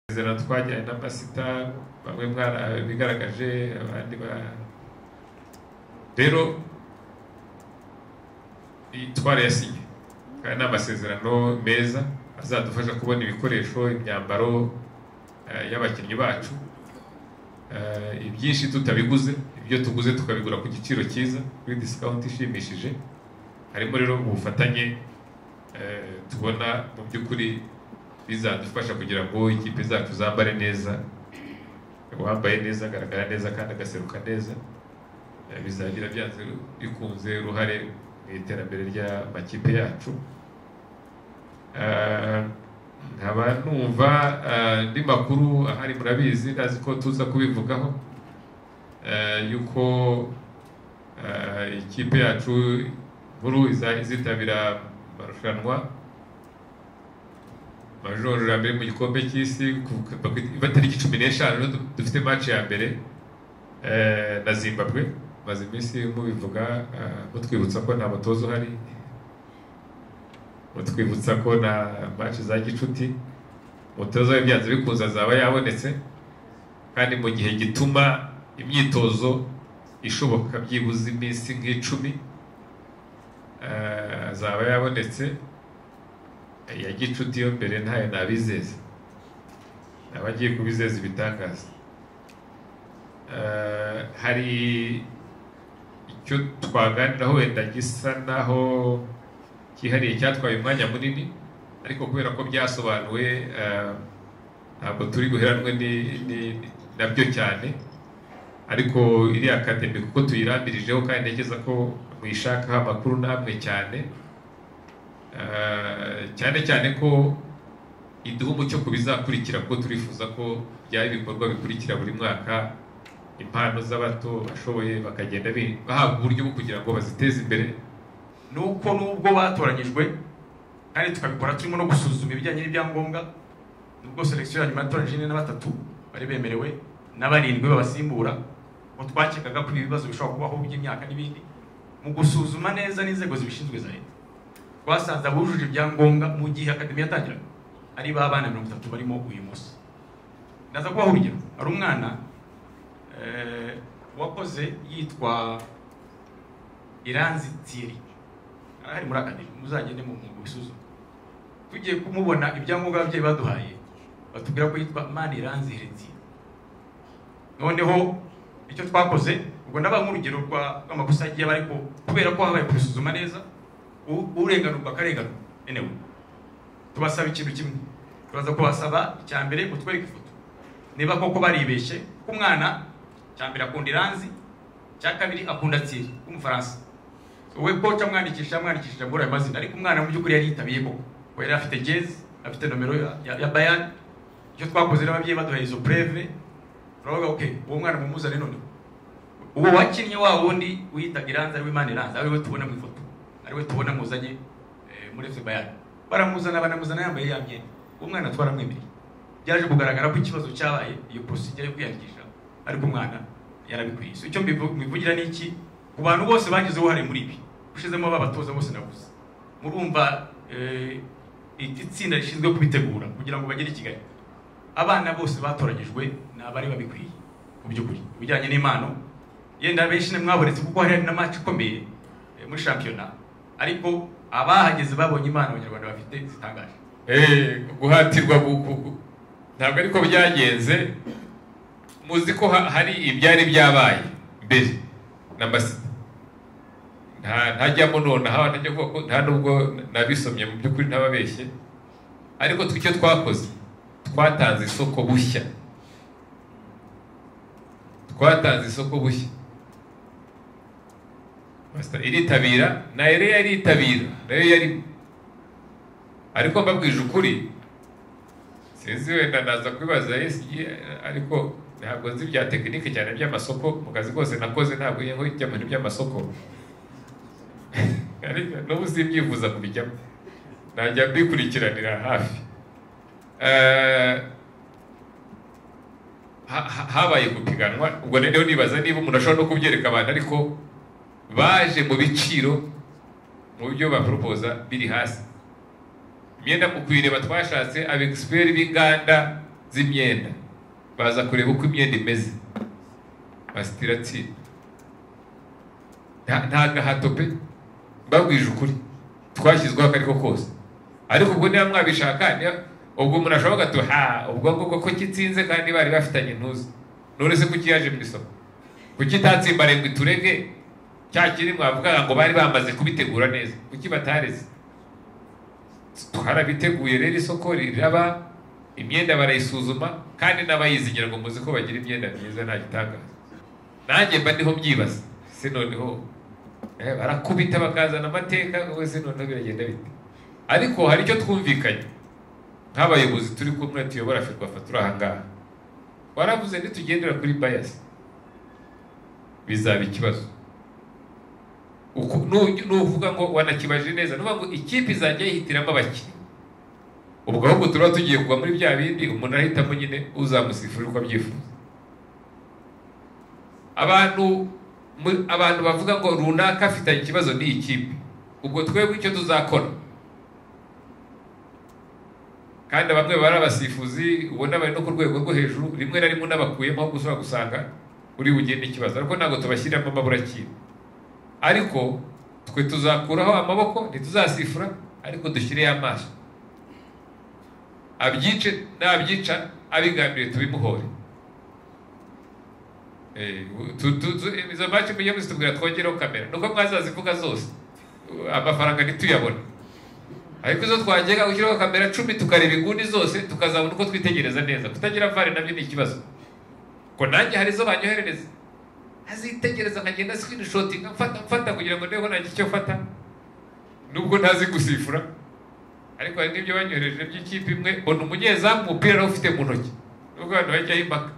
isezerano twajyanye na pasita bamwe mwarabigaragaje abandi ba rero twarayasinye kandi ni amasezerano meza azadufasha kubona ibikoresho imyambaro eh, y'abakinnyi bacu Eh, ibyinshi tutabiguze ibyo tuguze tukabigura ku giciro cyiza kuri disikawunti ishimishije harimo rero ubufatanye eh, tubona mu by'ukuri bizadufasha kugira ngo ikipe zacu zambare neza uwambaye neza agaragara neza kandi agaseruka neza Eh, bizagira byanze bikunze uruhare mu iterambere ry'amakipe yacu Eh, nkaba numva eh, andi makuru ahari murabizi ndazi ko tuza kubivugaho eh, yuko eh, ikipe yacu nkuru iza- izitabira amarushanwa amajoro ya mbere mu gikombe cy'isi kuva ku iba tariki cumi n'eshanu rero du- dufite match ya mbere eh, na zimbabwe maze iminsi mubivuga eh, mutwibutsa ko nta mutoza uhari mutwibutsa ko na match za gicuti umutoza w'ibyanze bikunze azaba yabonetse kandi mu gihe gituma imyitozo ishoboka byibuze iminsi nk'icumi eh, azaba yabonetse ya gicuti yo mbere ntayo nabizeza abagiye kubizeza ibitangaza Eh, hari icyo twaganiraho wenda gisa naho cyihariye cyatwaye umwanya munini ariko kubera ko byasobanuwe eh, ntabwo turi guheranwe ni- ni- nabyo cyane ariko iriya akademi kuko tuyirambirijeho kandi ntekereza ko mwishakaho amakuru namwe cyane Eh, cyane cyane ko iduha umucyo ku bizakurikira kuko turifuza ko byaba ibikorwa bikurikira buri mwaka impano z'abato bashoboye bakagenda bi- bahabwa uburyo bwo kugira ngo baziteze imbere nuko nubwo batoranyijwe kandi tukabikora turimo no gusuzuma ibijyanye n'ibyangombwa nubwo selection ya nyuma yatoranyije ine na batatu bari bemerewe n'abarindwi babasimbura ngo twakekaga ko ibibazo bishobora kubaho by'imyaka n'ibindi mu gusuzuma neza n'inzego zibishinzwe za leta twasanze abujuje ibyangombwa mu gihe akademi yatangiraga ari ba bana mirongo itatu barimo uyu munsi ndaza kubaha urugero hari umwana eh, wakoze yitwa iranzi tiri ahari muri akademi muzagende mu bisuzume tugiye kumubona ibyangombwa ababyeyi baduhaye batubwira ko yitwa mani iranzi heretiye noneho icyo twakoze ubwo ndabaha nk'urugero rwa- rw'amakosa yagiye aba ariko kubera ko habaye kubisuzuma neza u- urenganurwa akarenganurwa enewe tubasaba ikintu kimwe turaza kubasaba icya mbere kutwereka ifoto niba koko baribeshye kuko umwana icya mbere akunda iranzi icya kabiri akunda tiri w'umufaransa wowe koca amwandikisha amwandikisha muri ayo mazina ariko umwana mu by'ukuri yari yitabiye koko kuko yari afite jezi afite nomero ya, ya, ya bayani icyo twakoze n'ababyeyi baduhaye izo preve turavuga ok uwo mwana mumuzane noneho uwo wakinnye wa wundi wiyitaga iranza ariwe imana iranza ariwe tubona mu ifoto ariwe tubona muzanye eh, muri fc bayani baramuzana banamuzana yambaye ya myenda uwo mwana twaramwemereye byaje kugaragara ko ikibazo cyabaye iyo procedure yo kwiyandikisha ariko umwana yarabikwiye so icyo mbivu- mbivugira ni iki ku bantu bose bagize uruhare muri ibi ushizemo babatoza bose navuze murumva eh, iri tsinda rishinzwe kubitegura kugira ngo bagere i kigali abana bose batoranyijwe ni abari babikwiye mu by'ukuri ibijyanye n'impano yenda benshi mwabonetse kuko hari na match ikomeye eh, muri shampiyona ariko abahageze babonye impano abanyarwanda bafite zitangaje Eh, guhatirwa gu- gu- gu- ntabwo ariko byagenze muzi ko ha- hari ibyari byabaye mbere na masita nta ntajyamo nonaha ntajya kuvuga ko nta nubwo nabisomye mu by'ukuri ntababeshye ariko twe icyo twakoze twatanze isoko bushya twatanze isoko bushya masita iritabira na ere yaritabira nayo yarimo ariko mbabwije ukuri sinzi wenda naza kubibaza ESG ariko ntabwo nzi bya tekinike cyane by'amasoko mu kazi kose nakoze ntabwo iyo nkujya mu bintu by'amasoko ariko n'ubu simbyifuza kubijyamo najya mbikurikiranira hafi Eh, ha- ha- habaye gupiganwa ubwo rero nibaza niba umuntu ashobora no kubyereka abantu ariko baje mu biciro mu buryo baporopoza biri hasi imyenda mu kuyireba twashatse abegisiperi b'inganda z'imyenda baza kureba uko imyenda imeze basitira tsinda nta nta gahato pe mbabwije ukuri twashyizweho ako ariko kose ariko ubwo niba mwabishaka niba- ubwo umuntu ashobora gato ha ubwo ngubwo ko kitsinze kandi bari bafitanye intuza none se kuki yaje mu isoko kuki itatsimbare ngo iturege cya kiri mwavugaga ngo bari bamaze kubitegura neza kuki batareze twarabiteguye rero isoko riraba imyenda barayisuzuma kandi n'abayizigira ngo muzi ko bagira imyenda myiza nta gitangaza nanjye mba ndiho mbyibaza se noneho eh, barakubita bakazana amateka wowe se noneho biragenda bite ariko hari icyo twumvikanye nk'abayobozi turi kumwe tuyobora ferwafa turi aha ngaha waravuze ntitugendera kuri bayasi bizaba ikibazo Uku- nu- nuvuga ngo wanakibaje neza nuvuga ngo ikipe izajya yihitiramo abakinnyi ubwo ahubwo turaba tugiye kugwa muri bya bindi umuntu arahitamo nyine uzamusifura uko abyifuza abantu mu- abantu bavuga ngo runaka afitanye ikibazo n'iyi kipe ubwo twebwe icyo tuzakora kandi bamwe bari abasifuzi ubona bari no ku rwego rwo hejuru rimwe na rimwe unabakuyemo ahubwo ushobora gusanga uri bugende ikibazo ariko ntabwo tubashyiriramo amaburakindi ariko twe tuzakuraho amaboko ntituzasifura ariko dushyireho amaso abyice nabyica abigambiriye tubimuhore Eh, tu- tu- tu- izo maci mujye muzitubwira twongereho kamera nuko mwazazivuga zose Uh, amafaranga ntituyabona ariko izo twagera gushyiraho kamera cumi tukareba inguni zose tukazabona uko twitegereza neza kutagira vare nabyo ni ikibazo ko nanjye hari izo banyoherereza azitegereza nkagenda screenshotinga mfata mfata kugira ngo ndebe ko nagira icyo mfata nubwo ntazi gusifura ariko hari n'ibyo banyohereje by'ikipe imwe mbona umunyezamu umupira nawufite mu ntoki nubwo abantu bajyaho impaka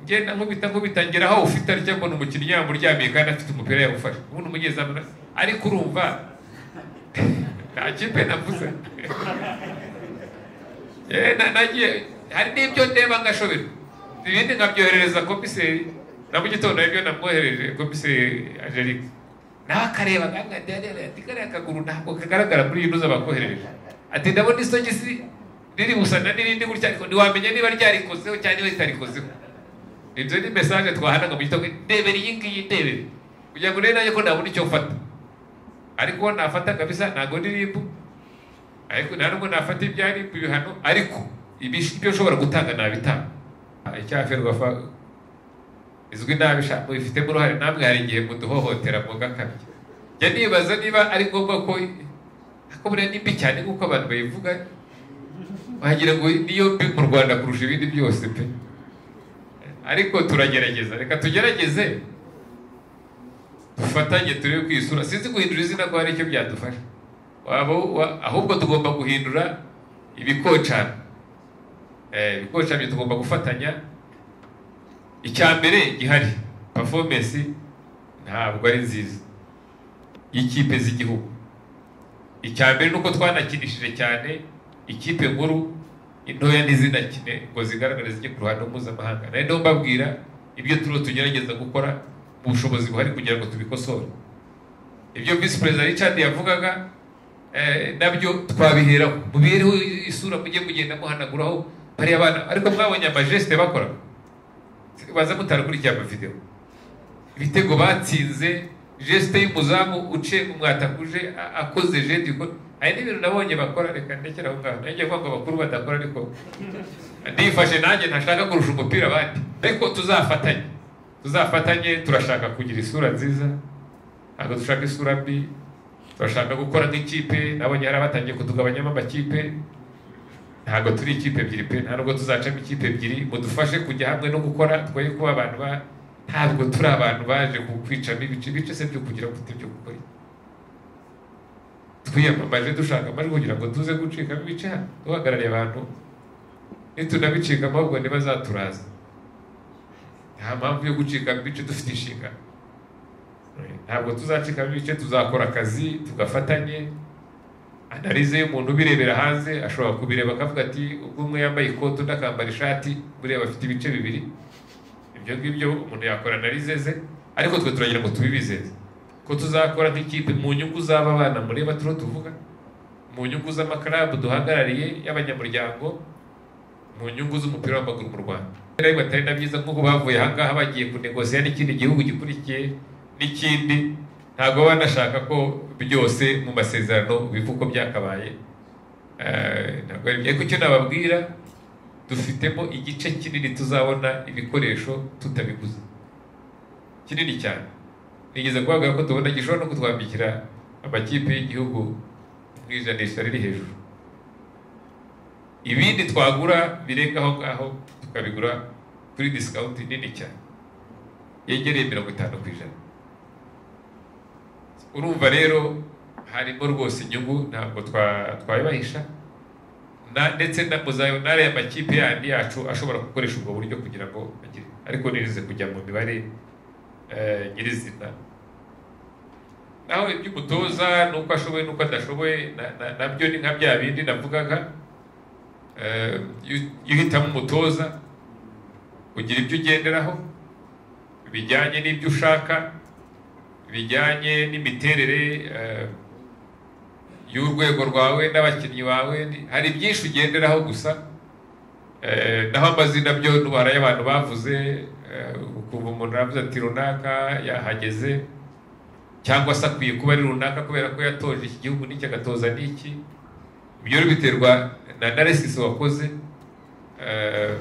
ngenda nkubita nkubita ngera aho ufite aricyo mbona umukinnyi yamuryamiye kandi afite umupira yawufashe ubundi umunyezamu na- ariko urumva nta kipe navuze Eh, na- nagiye hari n'ibyo ndeba ngashoberwa ibindi nkabyoherereza komiseri na mu gitondo hari ibyo namwohereje komiseri angelique nawe akareba ati kariya kaguru ntabwo kagaragara muri iyi ntuza bakoherereje ati ndabona isogisi riri gusana n'irindi gutya ariko ntiwamenya niba ryarikozeho cyangwa niba ritarikozeho ibyo ni mesaje twahanaga mu gitondo ndebere iyi ngiyi ndebere kugira ngo urebe nanjye ko nabona icyo mfata ariko uwo nafata kabisa ntabwo ni ribu ariko nta nubwo nafata ibya ribu ibihano ariko ibish- ibyo ushobora gutanga nabitanga Ah, icyaha ferwafa izwi nabi sha mubifitemo uruhare namwe hari igihe muduhohotera mwoga kabiri njya nibaza niba ari ngombwa ko ariko buriya ni mbi cyane nk'uko abantu bayivuga wagira ngo niyo mbi mu rwanda kurusha ibindi byose pe ariko turagerageza reka tugerageze dufatanye turebe ku isura sinzi guhindura izina ko hari icyo byadufasha waba wa- ahubwo tugomba guhindura ibikocana Eh, ibikocamye tugomba gufatanya icya mbere gihari performance ntabwo ari nziza y'ikipe z'igihugu icya mbere ni uko twanakinishije cyane ikipe nkuru intoya ntizinakine ngo zigaragare zijye ku ruhando mpuzamahanga nari ndimo mbabwira ibyo turiho tugerageza gukora mu bushobozi buhari kugira ngo tubikosore ibyo visi perezida richard yavugaga eh, nabyo twabiheraho mubihereho isura mujye mugenda muhanaguraho bariya bana ariko mwabonye amajesite bakora baza mutarakurikiye amavidewo ibitego batsinze jesite y'umuzamu uciye mu mwatakuje a- akoze jeti hari n'ibintu nabonye bakora reka ndekera aho ngaho nanjye kuvuga ngo abakuru badakora ariko ndifashe nanjye ntashaka kurusha umupira abandi ariko tuzafatanye tuzafatanye turashaka kugira isura nziza ntabwo dushaka isura mbi turashaka gukora nk'ikipe nabonye hari abatangiye kutugabanyamo amakipe ntabwo turi ikipe ebyiri pe nta nubwo tuzacamo ikipe ebyiri mudufashe kujya hamwe no gukora twoye kuba abantu ba ntabwo turi abantu baje kwicamo ibice ibice se byo kugira gute byo gukora iki? twiyamamaje dushaka amajwi kugira ngo tuze gucikamo ibice hano duhagarariye abantu nitunabicika ahubwo ntibazaturaza nta mpamvu yo gucika mu bice dufite inshingano ntabwo tuzacikamo ibice tuzakora akazi tugafatanye analize y'umuntu ubirebera hanze ashobora kubireba akavuga ati ubwo umwe yambaye ikote undi akambara ishati buriya bafite ibice bibiri ibyo ngibyo umuntu yakora analize ze ariko twe turagira ngo tubibizeze ko tuzakora nk'ikipe mu nyungu z'aba bana mureba turiho tuvuga mu nyungu z'amakarabu duhagarariye y'abanyamuryango mu nyungu z'umupira w'amaguru mu rwanda rero batari na byiza nk'uko bavuye aha ngaha bagiye kunegosiya n'ikindi gihugu gikurikiye n'ikindi ntabwo baba banashaka ko byose mu masezerano biva uko byakabaye Eh, ntabwo ari ariko icyo nababwira dufitemo igice kinini tuzabona ibikoresho tutabiguze kinini cyane nigeze kubavuga ko tubona gishobora no kutwambikira amakipe y'igihugu mu ijanisha riri hejuru ibindi twagura birenga aho ngaho tukabigura kuri disikawunti nini cyane yegereye mirongo itanu ku ijana urumva rero harimo rwose inyungu ntabwo twa- twayibahisha Na- ndetse na muzayonare amakipe yandi yacu ashobora gukoresha ubwo buryo kugira ngo agire ariko nirize kujya mu mibare eh, nyirizina naho iby'umutoza n'uko ashoboye n'uko adashoboye na- na- nabyo ni nka bya bindi navugaga Eh, iyo iyo uhitamo umutoza ugira ibyo ugenderaho bijyanye n'ibyo ushaka bijyanye n'imiterere eh, y'urwego rwawe n'abakinnyi bawe ni- hari byinshi ugenderaho gusa Eh, naho amazina byo n'ubara y'abantu bavuze eh, ukumva umuntu aravuze ati runaka yahageze cyangwa se akwiye kuba ari runaka kubera ko yatoje iki gihugu n'iki agatoza n'iki ibyo rero biterwa na analysis wakoze eh,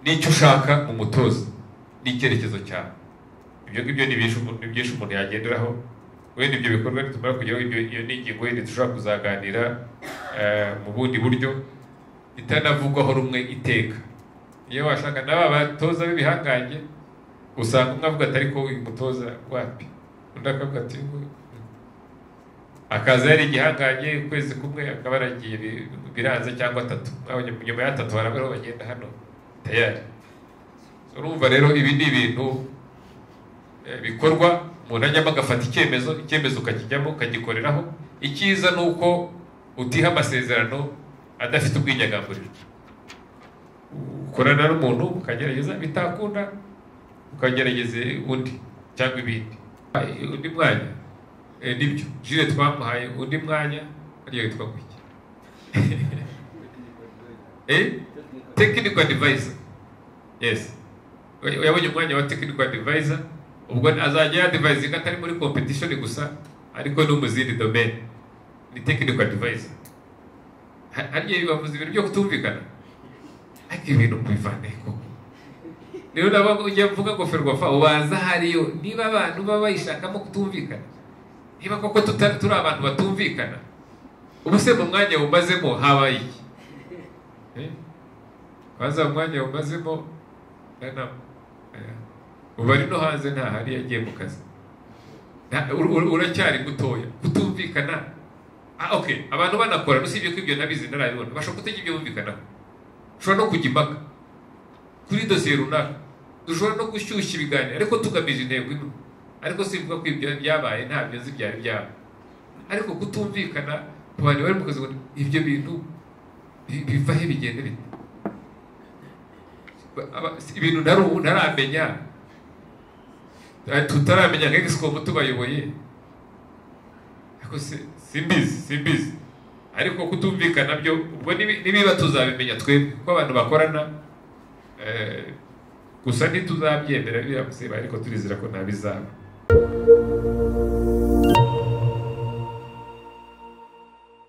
n'icyo ushaka mu mutoza n'icyerekezo cyawe ibyo ngibyo ni byinshi umuntu- ni byinshi umuntu yagenderaho wenda ibyo bikorwa nitumara kugeraho ibyo iyo ni ingingo yindi dushobora kuzaganira eh, mu bundi buryo itanavugwaho rumwe iteka iyo washaka n'aba batoza b'ibihangange usanga umwe avuga ati ariko uyu mutoza wapi undi akavuga ati "We- akaza yari igihangange ukwezi kumwe akaba yaragiye bi- biranze cyangwa atatu Aho nyuma- nyuma y'atatu hari abariho bagenda hano tayari urumva rero ibi ni ibintu eh, bikorwa umuntu ajyamo agafata icyemezo icyemezo ukakijyamo ukagikoreraho icyiza ni uko utiha amasezerano adafite ubwinyagamburiro ukorana n'umuntu ukagerageza bitakunda ukagerageza undi cyangwa ibindi Ay, undi mwanya Eh, nibyo jire twamuhaye undi mwanya ariyo yitwa gutya eh technical advisor yes Oya- yabonye umwanya wa technical advisor ubwo azajya yadivayizinga atari muri competition gusa ariko no mu zindi domain ni technical advisor Ha- hariya bibavuze ibintu byo kutumvikana ariko ibintu kubivana koko rero nabo ujya mvuga ngo ferwafa ubanza hariyo niba abantu baba bayishakamo kutumvikana niba koko tutari turi abantu batumvikana ubu se mu mwanya wumazemo habaye iki Eh? waza mu mwanya wumazemo eh, nta- eh, ubu ari no hanze ntahari yagiye mu kazi Nta- ur- ur- uracyari mutoya kutumvikana ah, okay abantu banakora usibye ko ibyo nabizi narabibona bashobora kutajya ibyo bumvikanaho ushobora no kujya impaka kuri dosiye runaka dushobora no gushyushya ibiganiro ariko tugamije intego imwe ariko simvuga ko ibyo byabaye ntabyo nzi byari byaba ariko kutumvikana ku bantu bari mu kazi ngo ibyo bintu bi- biva he bigenda bite Ba- aba- si- ibintu ntari ubu ntaramenya Eh, tutaramenya nka egisicomu tubayoboye ariko si- simbizi simbizi ariko kutumvikana byo ubwo nibi- nibiba tuzabimenya twebwe ko abantu bakorana Eh, gusa ntituzabyemera biramuse ariko turizera ko ntabizaba